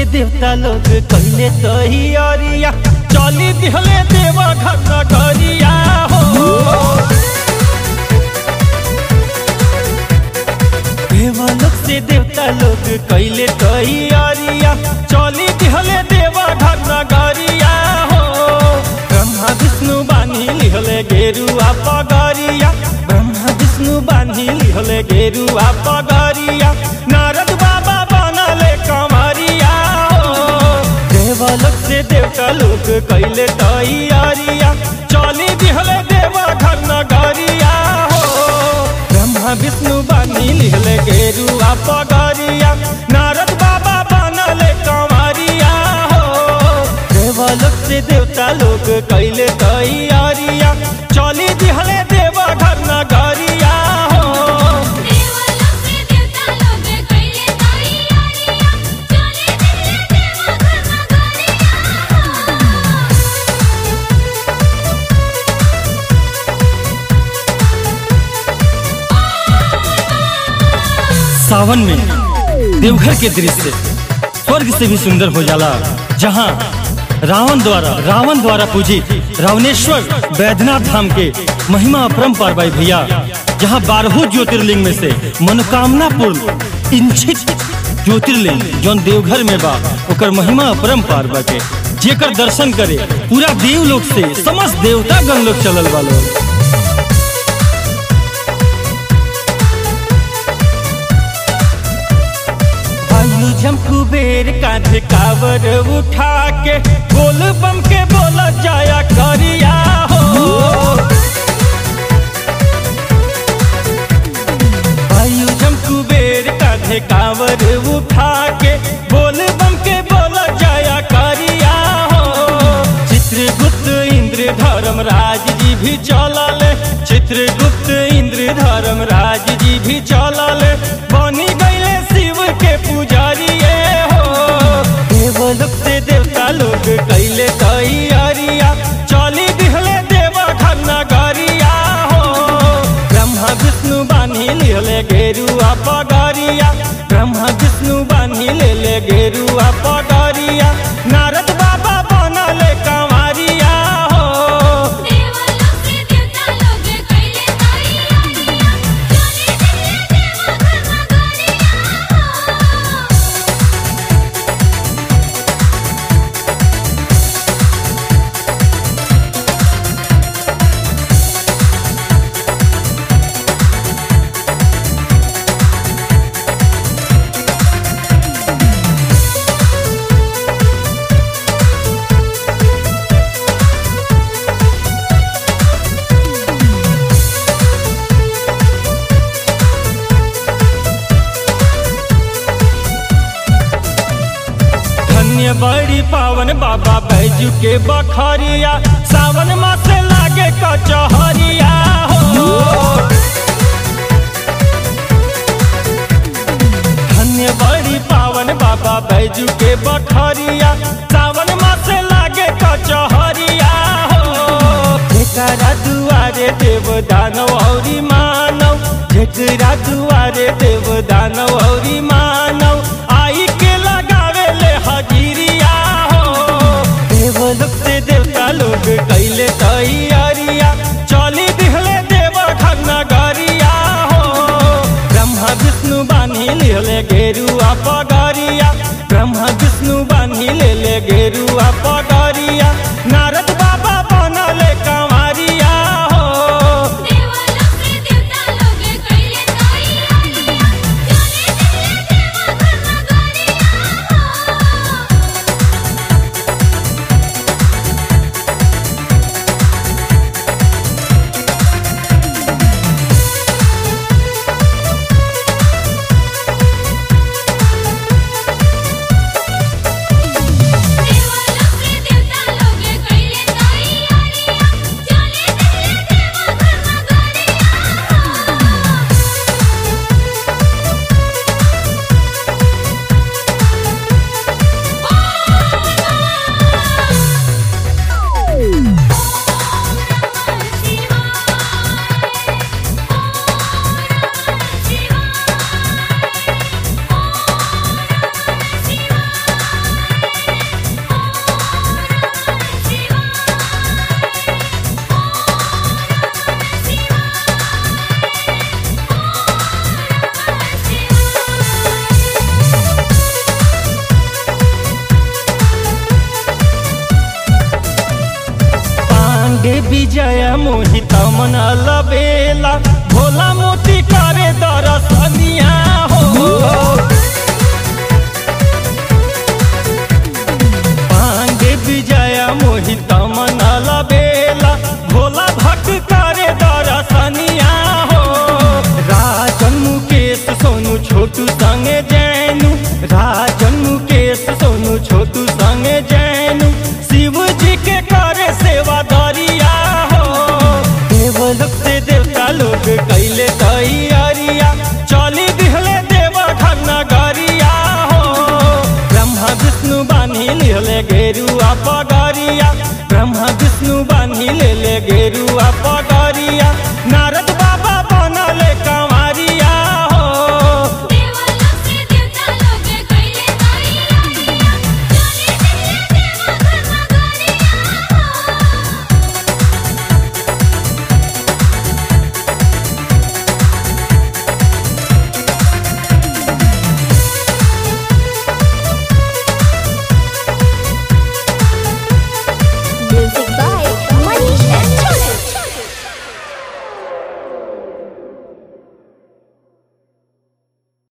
देवता लोग कहले तैयारिया चली दिहले देवा घर नगरिया हो देवलोक से देवता लोग कैले तैयारिया चली दिहले देवा घर नगरिया हो ब्रह्मा विष्णु बानी लिहले गेरुआ पगरिया ब्रह्मा विष्णु बानी लिहले गेरुआ पगरिया नारद बाबा बनले कमरिया हो देवलोक से देवता लोग कैले तैयारिया चली दिहले देवा घर नगरिया हो ब्रह्मा विष्णु बानी लिहले गेरुआ पगरिया नारद बाबा बनले कंवरिया हो देवलोक से देवता लोग कैले तैयारिया चली दिहले देवा घर नगरिया हो देवलोक से देवता लोग कैले तैयारियां चले दिले देवा घर नगरिया सावन में देवघर के दृश्य स्वर्ग से भी सुंदर हो जाला जहाँ रावण द्वारा रावण द्वारा पूजित रावणेश्वर बैद्यनाथ धाम के महिमा अपरंपार भाई भैया जहाँ बारहों ज्योतिर्लिंग में से मनोकामना पूर्ण इंचित ज्योतिर्लिंग जौन देवघर में बा ओकर महिमा अपरंपार बाटे जेकर दर्शन करे पूरा देवलोक से समस्त देवता गण लोग चलल वालो आयु जम कुबेर कांधे कावर उठा के बोल बम के बोला जाया करिया हो आयु जम कुबेर कांधे कावर उठा के बोल बम के बोला जाया करिया हो चित्रगुप्त इंद्र धर्मराज जी भी चलले चित्रगुप्त इंद्र धर्मराज जी भी चलले बनी गईले शिव के पुजारिए हो देवलोक से देवता लोग कैले तैयारिया चली दिहले देवा घर नगरिया हो ब्रह्मा विष्णु बानी लिहले गेरुआ पगरिया ब्रह्मा विष्णु बानी लेले गेरुआ पगरिया नारद बाबा बनले कंवरिया हो देवलोक से देवता लोग कैले तैयारियां चले दिले देवा घर नगरिया धन्य बड़ी पावन बाबा बैजू के बखरिया सावन मास लागे कचहरिया हो धन्य बड़ी पावन बाबा बैजू के बखरिया सावन मास लागे कचहरिया हो जेकरा दुआरे देव दानव औरी मानव जेकरा दुआरे देव दानव औरी मानव आई के लगावे ले हजीरिया हो देवलोक से देवता लोग कैले तैयारिया चली दिहले देव घर नगरिया हो ब्रह्मा विष्णु बानी लिहले गेरुआ पगरिया ब्रह्मा विष्णु बानी लेले गेरुआ पगरिया नारद बाबा बनले कंवरिया हो देवलोक से देवता लोग कैले तैयारियां चले दिले देवा घर नगरिया विजय मोहित मन लबेला भोला मोती करे दरसनिया हो पांडे विजय मोहित मन लबेला भोला भक्त करे दरसनिया हो राजन मुकेश सोनू छोटू संगे जैनु राजन मुकेश सोनू छोटू संगे जैनु शिव जी के करे सेवा दरिया हो देवलोक से देवता लोग कैले तैयारिया चली दिहले देव नगरिया हो ब्रह्मा विष्णु बानी लिहले गेरुआ पग